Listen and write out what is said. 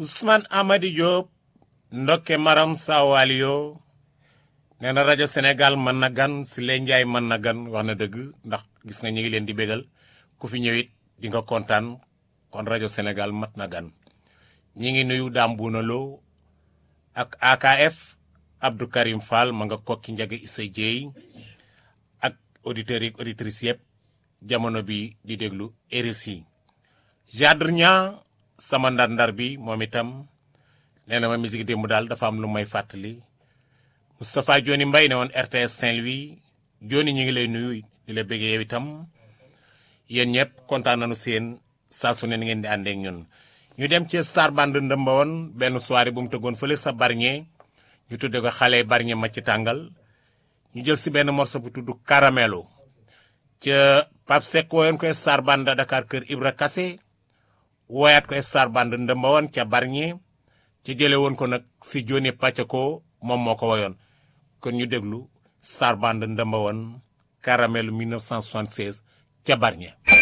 Ousmane Amady Diop ndokke maram sawaliyo nee na rajo Sénégal mën na gan si leen njaay mën na gan wax na dëgg ndax gis nga ñu ngi leen di bégal ku fi ñëwit di nga kontaan kon rajo Sénégal mat na gan ñi ngi nuyu Dame Bouna Lo ak AKF Abdou Karim Fall ma nga kokki njaga Issa Dieye ak auditeurs yi auditrices yëpp jamono bi di déglu RSI Jadre Niang sama ndar-ndar bi moom itam nee na ma musique démb daal dafa am lu may fàttali Moustapha Joni Mbaye ne woon RTS Saint-Louis Joni ñu ngi lay nuyu di la bëggee yow itam yéen ñëpp kontaan nañu seen saa su ne ni ngeen di àndeek ñun. ñu dem ci Star Band ndëmba woon benn soirée bu mu tëggoon fële sa Bargny ñu tudde ko xale Bargny ma ci tàngal ñu jël si benn morceau bu tudd Caramelo ca Pape Seck wooyoon koy Star Band Dakar kër Ibra Kassé wooyaat koy Star Band ndëmba woon ca Bargny ci jële woon ko nag si Joni Pacheco moom moo ko woyoon kon ñu déglu Star Band ndëmba woon Caramelo 1976 ca Bargny